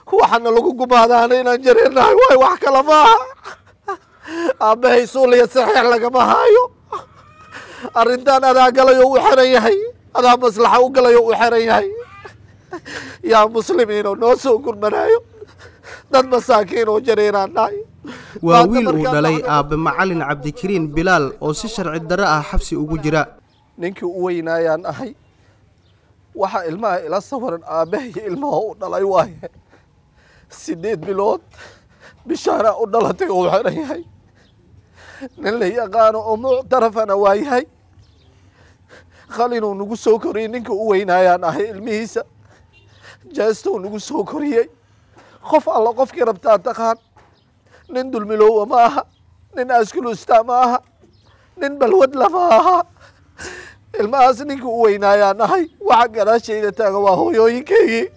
waxaana lagu gumaadaana inaan jareernahay waay wax kale maaha aabbahay suuliya saxiix lagama haayo arrintan adaa galayo u xeran yahay adaa maslaxa u galayo u xeran yahay yaa muslimiinoo noo soo gurmanaayo dad masaakiin oo jareeraan nahay waa wiil uu dhalay aabbe macalin cabdikariin bilaal oo si sharci darro ah xabsi ugu jira ninkii u weynaayaan ahay waxaa ilmaha ila sawaran aabbahay ilmaha u dhalay waaye sideed bilood bishaana u dhalatay oo u xeran yahay nin la yaqaano oo muctarafana waa yahay qalinuu nagu soo koriyey ninka u weynaayaan ahay ilmihiisa jeestou nagu soo koriyey qof alla qofkii rabtaa taqaan nin dulmiloowa ma aha nin askulusta ma aha nin balwadla ma aha ilmahaas ninka u weynaayaan ahay waxa gadaashayda taaga waa hooyooyinkaygii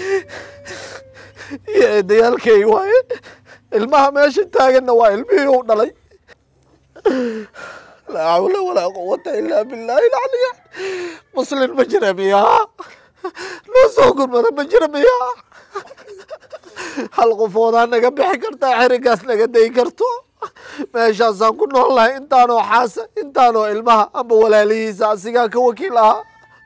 iyo eedayaalkaygi waaye ilmaha meesha taaganna waa ilmihii u dhalay laa xawla walaa quwata ilaa billaahi lacliya muslin ma jira miyaa noo soo gurmada ma jira miyaa hal qofoodaa naga bixi kartaa xerigaas naga dayi karto meeshaasaan ku nool lahay intaanoo xaasa intaanoo ilmaha amba walaalihiisa asigaa ka wakiil ahaa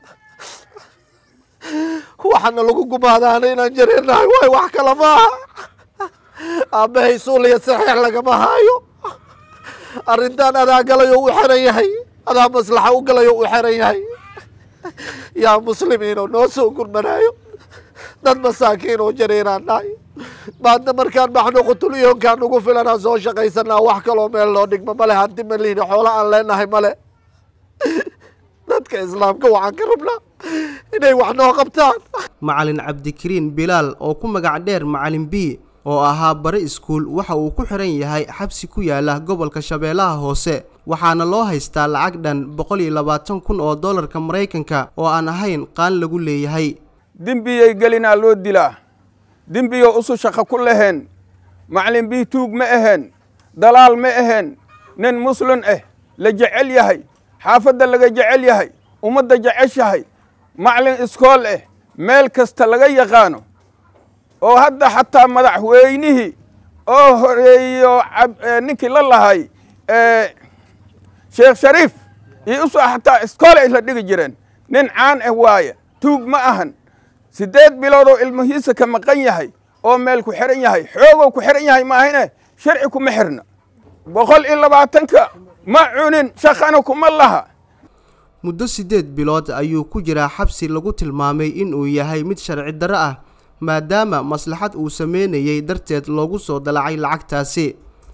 waxaana lagu gumaadaana inaan jareernahay waay wax kale maaha aabbahay suuliya saxiix lagama haayo arrintan adaa galayo u xeran yahay adaa maslaxa u galayo u xeran yahay yaa muslimiinoo noo soo gurmanaayo dad masaakiin oo jareeraan nahay maadna markaan baxno qutulyoonkaan ugu filanaa soo shaqaysanaa wax kaloo meel loo dhigma male hanti ma lihin xoolo aan leenahay male dadka islaamka waxaan ka rabnaa inay wax noo qabtaan macalin cabdikariin bilaal oo ku magac dheer macalin b oo ahaa bare iskuul waxa uu ku xiran yahay xabsi ku yaala gobolka shabeellaha hoose waxaana loo haystaa lacag dhan boqol iyo labaatan kun oo dollarka maraykanka oo aan ahayn qaan lagu leeyahay dembiyay gelinaa loo dilaa dembiyo usu shaqo ku laheen macalin bii tuug ma aheen dalaal ma aheen nin muslin ah la jecel yahay xaafadda laga jecel yahay ummadda jeceshahay macalin iskool ah meel kasta laga yaqaano oo hadda xataa madaxweynihii oo horeeyo ninkii la lahay sheekh shariif iyo uso xataa iskool ay la dhigi jireen nin caan ah waaye tuug ma ahan siddeed bilood oo ilmihiisa ka maqan yahay oo meel ku xihan yahay xoogoo ku xihan yahay maahine sharci kuma xirna boqol iyo labaatanka ma cunin shaqana kuma laha muddo siddeed bilood ayuu ku jiraa xabsi lagu tilmaamay inuu yahay mid sharci darro ah maadaama maslaxad uu sameynayay darteed loogu soo dalacay lacagtaasi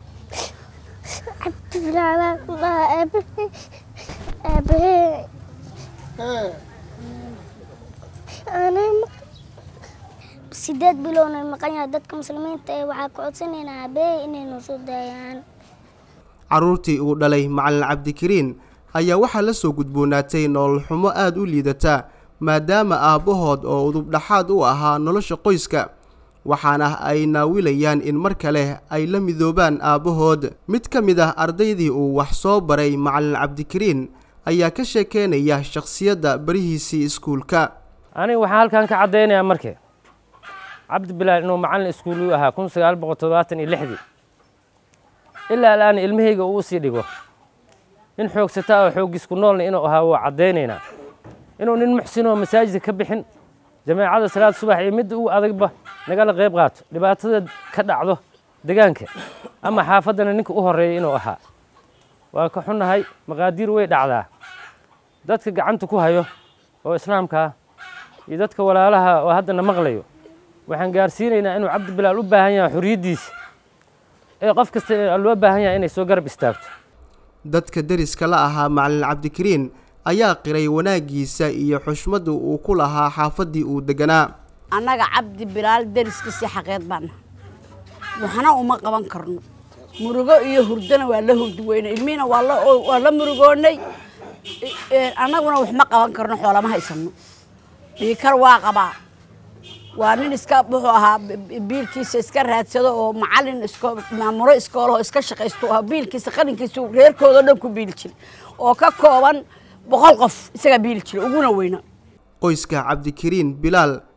sideed bilowna maqan yahay dadka muslimiinta ee waxaa ka codsanaynaa aabbeey inay noo soo daayaan carruurtii uu dhalay macalin cabdikariin ayaa waxaa la soo gudboonaatay nolol xumo aada u liidata maadaama aabbahood oo udubdhaxaad u ahaa nolosha qoyska waxaana ay naawilayaan in mar kale ay la midoobaan aabbahood mid ka mid ah ardaydii uu wax soo baray macalin cabdikariin ayaa ka sheekeynaya shakhsiyadda barihiisii iskuulka aniga waxaan halkan ka caddaynayaa marke cabdi bilaal inuu macallin iskuuluu ahaa kun sagaal boqol toddobaatan iyo lixdii ilaa alaan ilmahayga uu usii dhigo nin xoogsataa oo xooggisku noolna inuu ahaa waa caddaynaynaa inuu nin muxsinoo masaajidka ka bixin jameecada salaad subax iyo midda uu adagba nagala qayb qaato dhibaatada ka dhacdo degaanka ama xaafaddana ninka u horreeya inuu ahaa waa ka xunnahay maqaadiir way dhacdaa dadka gacanta ku hayo oo islaamka ah iyo dadka walaalaha oo haddana maqlayo waxaan gaarsiinaynaa inuu cabdi bilaal u baahan yahay xorriyaddiisa ee qof kasta loo baahan yahay inay soo garab istaagto dadka deriska la ahaa macalin cabdikariin ayaa qiray wanaaggiisa iyo xushmadda uu ku lahaa xaafaddii uu deganaa annaga cabdi bilaal deriskiisii xaqeed baana waxna uma qaban karno murugo iyo hurdana waa la hurdi weyne ilmihiina waa la murugoonnay annaguna wax ma qaban karno xoolama haysano dhiikar waa qabaa waa nin iska wuxuu ahaa biilkiisa iska raadsado oo macalin maamuro iskoolahoo iska shaqaysto ahaa biilkiisa qalinkiisa reerkooda dhan ku biili jiray oo ka kooban boqol qof isagaa biili jiray uguna weyna qoyska cabdikariin bilaal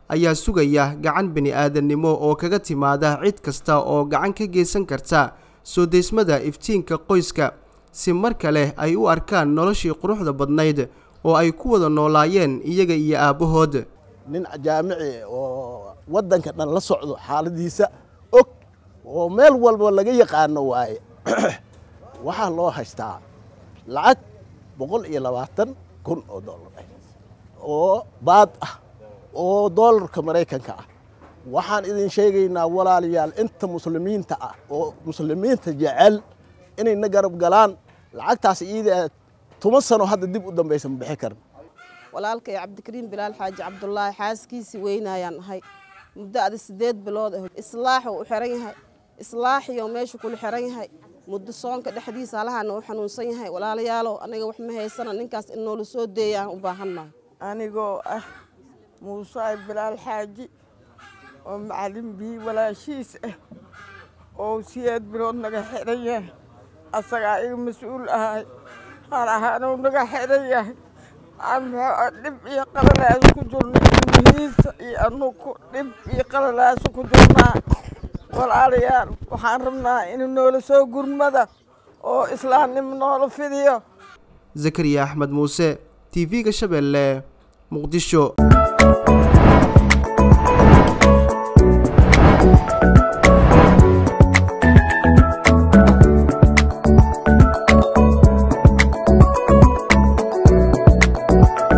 ayaa sugaya gacan bini-aadannimo oo kaga timaada cid kasta oo gacan ka geysan karta soo deysmada iftiinka qoyska si mar kale ay u arkaan noloshii quruxda badnayd oo ay ku wada noolaayeen iyaga iyo aabbahood nin jaamici oo waddanka dhan la socdo xaaladiisa og oo meel walba laga yaqaano waaye waxaa loo haystaa lacag boqol iyo labaatan kun oo dollar ah oo baad ah oo doolarka maraykanka ah waxaan idin sheegaynaa walaalayaal inta muslimiinta ah oo muslimiinta jecel inayna garab galaan lacagtaas iida toban sano hadda dib u dambaysa ma bixi karin walaalkay cabdikariim bilaal xaaji cabdulaahi xaaskiisii weynayaan ahay muddo adi sideed bilood ah islaaxuu u xiran yahay islaaxiyo meeshu kula xiran yahay muddo soonka dhexdiisa halahana u xanuunsan yahay walaalayaalow aniga wax ma haysana ninkaas in noola soo deeyaan u baahannahay anigoo ah muuse bilaal xaaji oo macalin bii walaashiis ah oo sideed bilood naga xiran yahay asagaa iga mas-uul ahay har ahaanuu naga xiran yahay dhib iyo qalalaas ku jirna ilmihiisa iyo anugu dhib iyo qalalaas ku jirnaa walaalayaal waxaan rabnaa in noola soo gurmada oo islaamnimo noola fidiyo zakariya axmed muuse t v-ga shabeelle muqdisho